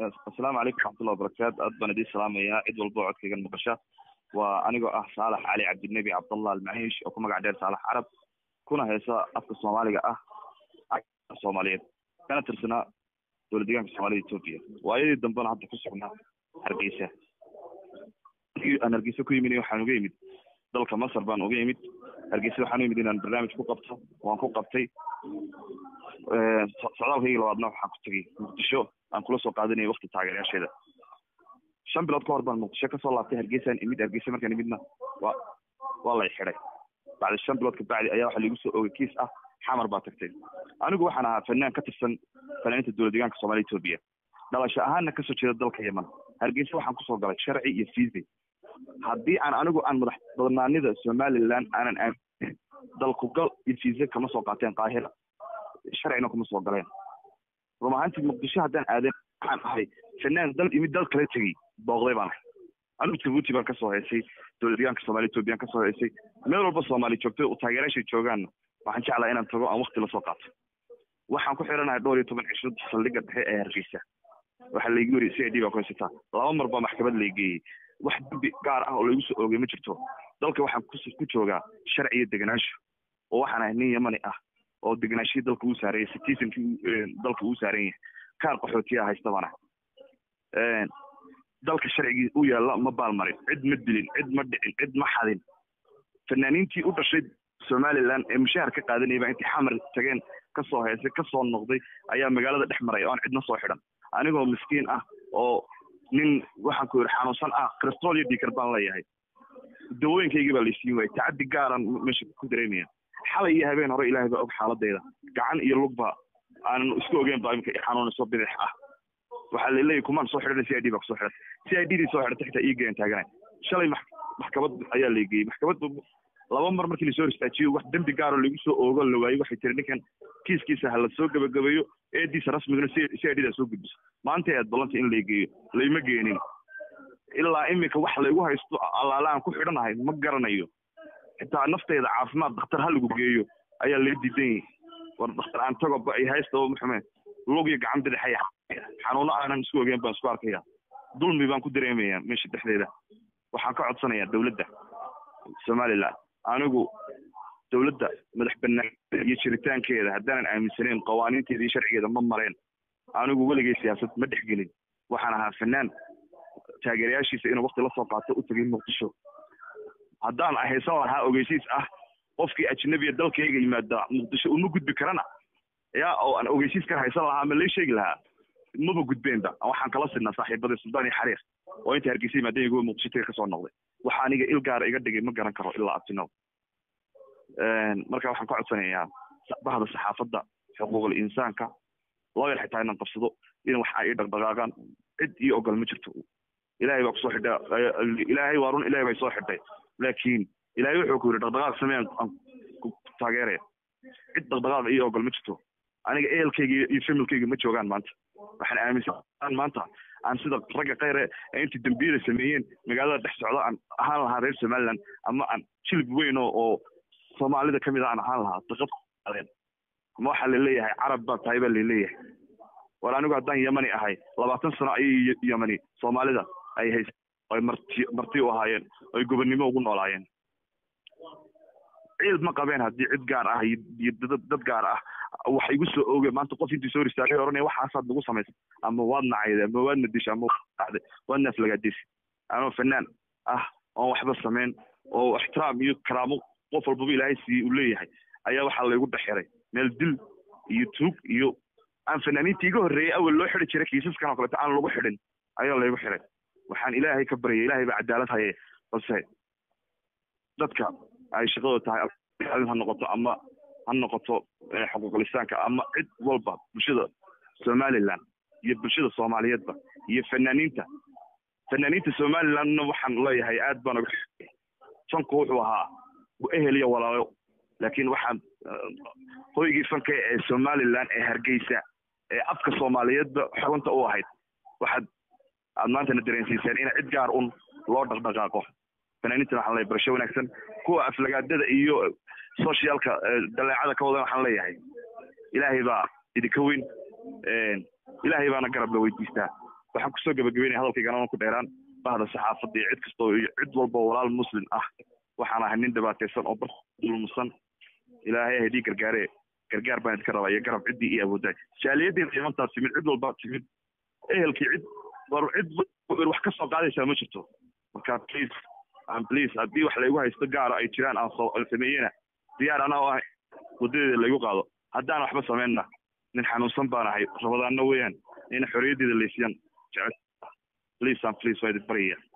asalaamu calaykum raxmatullahi wabarakaatu aad baan idiin salaamayaa cid walba oo codkaygan maqasha waa anigoo ah saalax cali cabdinebi cabdallah almaciish oo ku magac dheer saalax carab kuna heesa afka soomaaliga ah soomaaliyeed kana tirsanaa dowlad deegaanka soomaalida etoobiya waayadii dambena hadda ku sugnaa hargeysa aan hargeysa ku yimid waxaan uga yimid dalka masar baan uga yimid hargeysa waxaan u yimid inaan barnaamij ku qabto waan ku qabtay socdaalkaygii labaadna waxaan ku tegay muqdisho aan kula soo qaadanayay wakti taageerayaasheeda shan bilood ka hor baan muqdisho kasoo laabtay hargeysaan imid hargeysa markaan imidna waa waa lay xidhay bacdi shan bilood kabacdi ayaa waxaa laigu soo oogay kiis ah xamar baa tagtay anigu waxaan ahaa fanaan ka tirsan fanaaniinta dowlad deegaanka soomaalida etoobiya dhalasho ahaanna kasoo jeeda dalka yeman hargeysa waxaan kusoo galay sharci iyo fiise haddii aan anigu aan madax badnaanida somaliland aanan aamin dalkugal iyo fiise kama soo qaateen qaahira sharcina kuma soo galeen run ahaantii muqdisho haddaan aaden waxaan ahay fanaan dal imid dal kala tegey booqday baan ahay anigu jabuuti baan kasoo heysay dowlad deegaanka soomaliya etoobiyan kasoo heysay meel walba soomaali joogto taageerayaashay joogaanna waxaan jeclaa inaan tago aan wakti lasoo qaato waxaan ku xiranahay dhowr iyo toban cisho saldhigga dhexe ee hargeysa waxaa laygu yiri c i d baa ku haysataa laba mar baa maxkamad laygeeyey wax dembi gaar ah oo laygu soo oogay ma jirto dalka waxaan ku joogaa sharci iyo degenaansho oo waxaan ahay nin yamani ah oo deganaashihii dalka uu saaranya citizenkii dalka uu saaran yahay kaar qaxootiyaa haysta baan ahay dalka sharcigii u yaalla ma baalmarin cid ma dilin cid ma dhicin cid ma xadin fanaaniintii u dhashay somaliland ee mushaahar ka qaadanayay baa intay xamar tageen kasoo heesay kasoo noqday ayaa magaalada dhex maraya oan cidna soo xidhan anigoo miskiin ah oo nin waxaan ku yidhi xanuunsan ah cristol iyo dhiikar baan leeyahay dawooyinkaygii baa laysiin waayay tacaddi gaaran meesha ku dareemaya xalay iyo habeen hore ilaahay baa og xaaladayda gacan iyo lugba aanan isku ogeyn baa imika xanuunayso bidix ah waxaa laleeyahy kumaan soo xidhan c i d baa kusoo xidhan c i d dii soo xidhantay xitaa ii geeyan taaganay shalay maxkamad ayaa laygeeyey maxkamad laba mar markii lasoo ristaajiyo wax dembi gaaroo lagu soo oogo la waayey waxay tiri ninkan kiiskiisa ha la soo gabagabeeyo eediisa rasmigana c i d daa soo gudbiso maanta aad ballanta in laygeeyo layma geenin ilaa iminka wax laygu haysto allaale aan ku xidhanahay ma garanayo xitaa nafteyda caafimaad dakhtar ha lagu geeyo ayaa laga diidan yahay war dakhtar aan tago ay haystaba maxume lug iyo gacan bidixaya xanuuno aanan isku ogeyn baan isku arkaya dulmi baan ku dareemaya meesha dhexdeeda waxaan ka codsanayaa dowladda somaliland anigu dowladda madax banaan iyo jiritaankeeda haddaanan aaminsanayn qawaaniinteeda iyo sharcigeeda ma mareen anigu weligay siyaasad ma dhexgelin waxaan ahaa fanaan taageerayaashiisa inuu wakti lasoo qaato u tegay muqdisho haddaan haysan lahaa ogeysiis ah qofkii ajnabiya dalkayga yimaada muqdisho uma gudbi karana ya oo aan ogeysiis ka haysan lahaa ama lay sheegi lahaa maba gudbeenba waxaan kala sidnaa saaxiibadii suldaan iyo xariir oo inta hargeysa yimaadeen igu muqdisho taga kasoo noqday waxa aniga il gaara iga dhigay ma garan karo ilaa abtinow marka waxaan ka codsanayaa bahda saxaafadda xuquuqul insaanka looyar xitaa inaan qabsado in wax ay dhaqdhaqaaqaan cid iyo ogol ma jirto ilaahay baa kusoo xidha ilaahay waa run ilahay bay soo xidhay laakiin ilaahay wuxuu ku yidhi dhaqdhaqaaq samee aan ku taageeraya cid dhaqdhaqaaq iyo ogol ma jirto aniga ehelkayga iyo familkayga ma joogaan maanta waxaan aaminsan maanta aan sida ragga khayre ee intii dembiyada sameeyeen magaalada dhex socda aan ahaan lahaa reer somaliland ama aan jilib weyn oo oo soomaalida ka mid a aan ahaan lahaa daqad ama waxaa laleeyahay carab baa tahay baa laleeyahay war anigu haddaan yamani ahay labaatan sano ayay yamani soomaalida ay hays ay marti marti u ahaayeen ay gobonnimo ugu noolaayeen ciid ma qabeen haddii cid gaar ah iyo dad gaar ah wax igu soo ooge maanta qof intii soo ristaagay oranaya waxaasaad nagu samaysay ama waad nacayday ama waad nadishay ama waad waad naaflagaadisay anoo fanaan ah oon waxba samayn oo ixtiraam iyo karaamo qof walbaba ilaahay siiye uu leeyahay ayaa waxaa laygu dhexxiray meel dil iyo tuug iyo aan fanaaniinta iga horreeyey awel loo xidi jiray kiisaskan oo kaleeto aan lagu xidhin ayaa laygu xiray waxaan ilaahay ka baryay ilaahay baa cadaalad haye balse dadka ay shaqadooda tahay ha noqoto ama ha noqoto xuquuqlisaanka ama cid walba bulshada somaliland iyo bulshada soomaaliyeedba iyo fanaaniinta fanaaniinta somalilandna waxaan leeyahay aad baan uga fanku wuxuu ahaa ehel iyo walaalo laakiin waxaan hoygii fanka ee somaliland ee hargeysa ee afka soomaaliyeedba xubinta u ahayd waxaad aad maantana dareensiiseen in cid gaar un loo dhaqdhaqaaqo fanaaniintan waxaan leeyahay barasho wanaagsan kuwa aflagaadada iyo socialka daleecada ka wadan waxaan leeyahay ilaahay baa idinka weyn ilaahay baana garab la weydiistaa waxaan kusoo gabagabeynaya hadalkaygana aan ku dheeraan bahda saxaafadda iyo cid kastoo iyo cid walba oo walaal muslim ah waxaan ahay nin dhibaataysan oo bar dulmusan ilaahay haydii gargaare gargaar baan idinka rabaa iyo garab ciddii iyo awooddaay jaaliyaddeena imantaa timid cid walbaa timid ehelkii cid war cid wax ka soo qaadaysaa ma jirto marka please am please haddii wax laygu haysto gaara ay jiraan aan soo aan sameeyena diyaar anaa oo ah wadadeeda laygu qaado haddaan waxba samaynna nin xanuunsan baan ahay rabadaanna weeyaan in xorriyaddeeda laysiyan jecel please am please waa idin baryaya